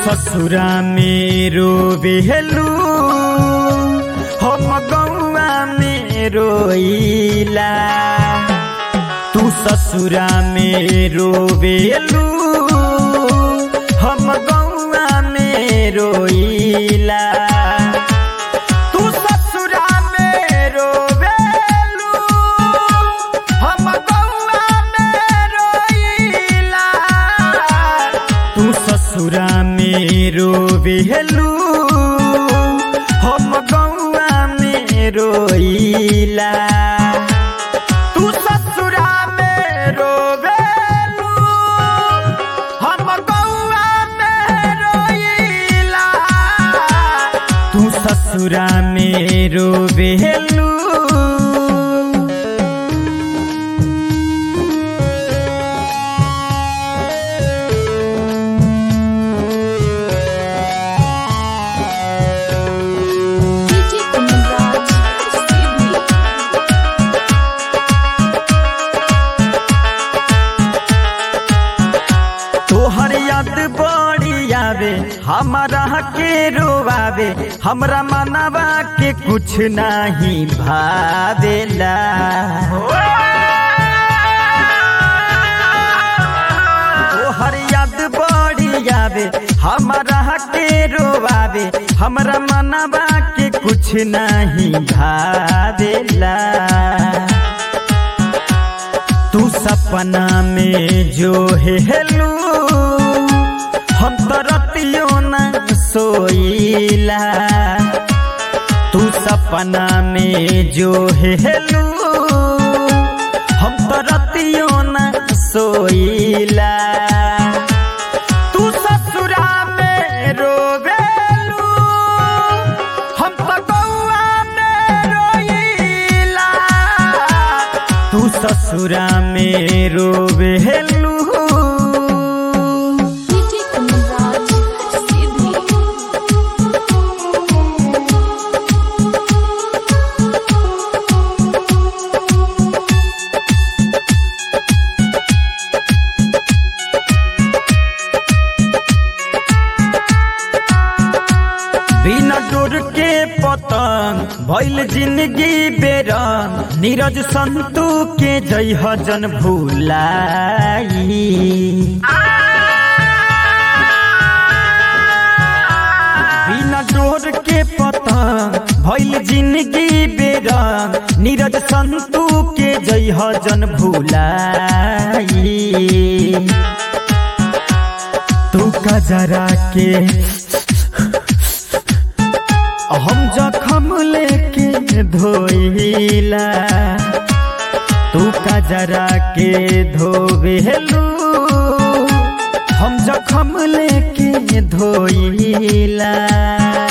ससुरा में रोवेलू हम गौआ में रोइला तू ससुरा में रोवेलू हम गौआ में रोइला तू ससुरा में रोवेलू हम गौआ में रोइला तू ससुरा में रोवेलू हम गौआ में रोइला तू ससुरा में रोवेलू हम गौआ में रोइला तू ससुरा में रोवेलू DJ Kumraj, Sydney. तोहर याद बड़ी आवे हमारा के रोवावे हमरा मनवा के कुछ नहीं भावेला तोहर याद बड़ी आवे हमारा के रोवावे हमरा मनवा के कुछ नहीं भावेला तू सपना में जो हेलू हम तो रतियो न सोइला तू सपना में जो हेलू हम तो रतियो न सोइला तू ससुरा में रोवेलू हम तो गौआ में रोइला तू ससुरा में रोवेलू DJ Kumraj, Sydney. बिना डोर के पतंग भइल जिंदगी बेरंग नीरज संतू के जय हजन भूलाई बिना डोर के पतंग भइल जिंदगी बेरंग नीरज संतू के जय हजन भूलाई तू कजरा के हम जखम लेके धोइला तू कजरा के धोवेलू हम जखम लेके धोइला